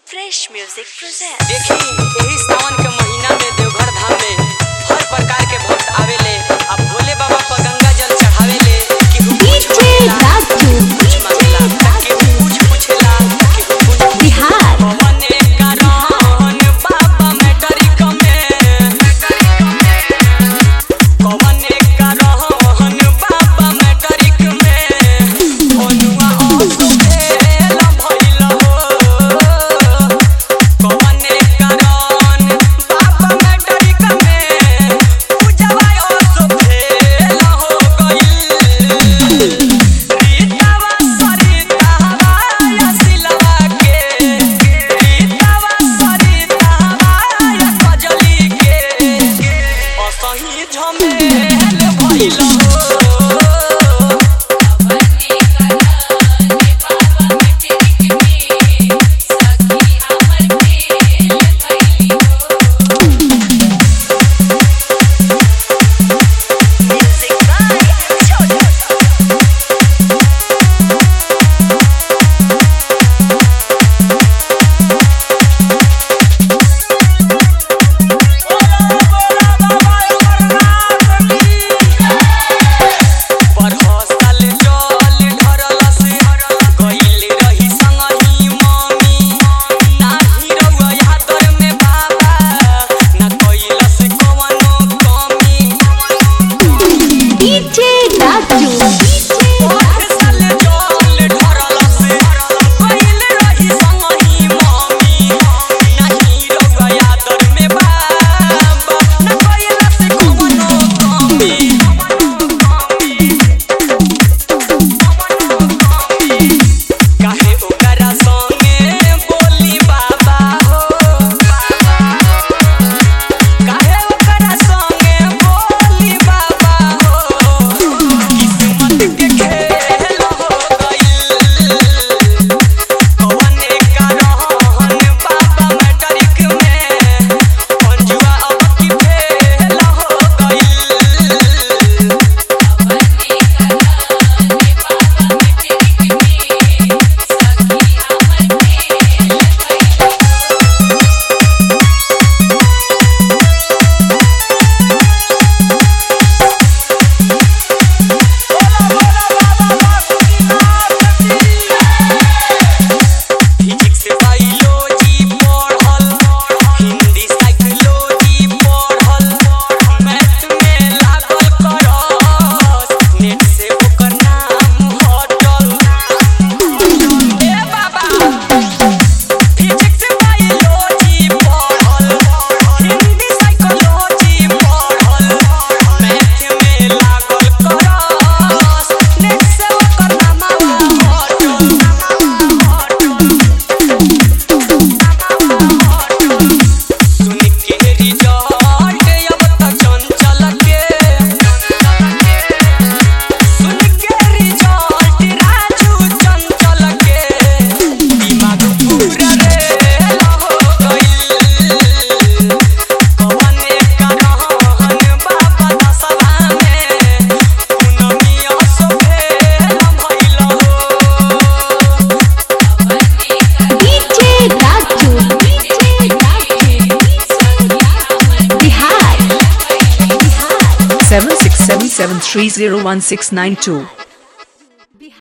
Fresh Music presents. देखी एही सावन के महीना में देवघर धाम में हर प्रकार के भक्त आवेले आ भोले बाबा पर गंगा जल चढ़ावेले केहू कुछ मांगेला केहू कुछ मांगेला केहू कुछ पूछेला केहू कुछ बिहार पवने कारण बाबा मैट्रिक में पवने कारण बाबा मैट्रिक में ओनुआ ओसो भेल भइल हो कवने कारण बाबा मैट्रिक में पूजवा ओसो भेल हो गइल रीतावा सरितावा यसिलवा के रीतावा सरितावा कजली के असही झमेल भइल हो Music by Chotu. बरहसल जल ढरलस गइल रही संगही मम्मी नाही रउआ यादर में बाबा ना कइलस कवनो कमी डीजे राजू बरहसल जल ढरलस गइल रही संगही मम्मी नाही रउआ यादर में बाबा ना कइलस कवनो कमी काहे ओकरा संगे बोली बाबा हो काहे ओकरा संगे बोली बाबा हो किस्मत के खेल हो गइल कवने कारण बाबा मैट्रिक में अंजुआ अब की फेल हो गइल फिजिक्स बायोलॉजी पढ़ल हिंदी साइकोलॉजी पढ़ल मैथ में लागल करस नेट से ओकर नाम हटल ए बाबा फिजिक्स बायोलॉजी पढ़ल हिंदी साइकोलॉजी पढ़ल मैथ में लागल करस नेट से ओकर नाम हटल सुन के रिजल्ट अब त चंचल के सुन के रिजल्ट राजू चंचल के दिमाग पूरा रे हो गइल कवने कारण बाबा दसवा में उनमिया सो भेल भइल हो DJ Raju Bihar Bihar seven six seven seven three zero one six nine two.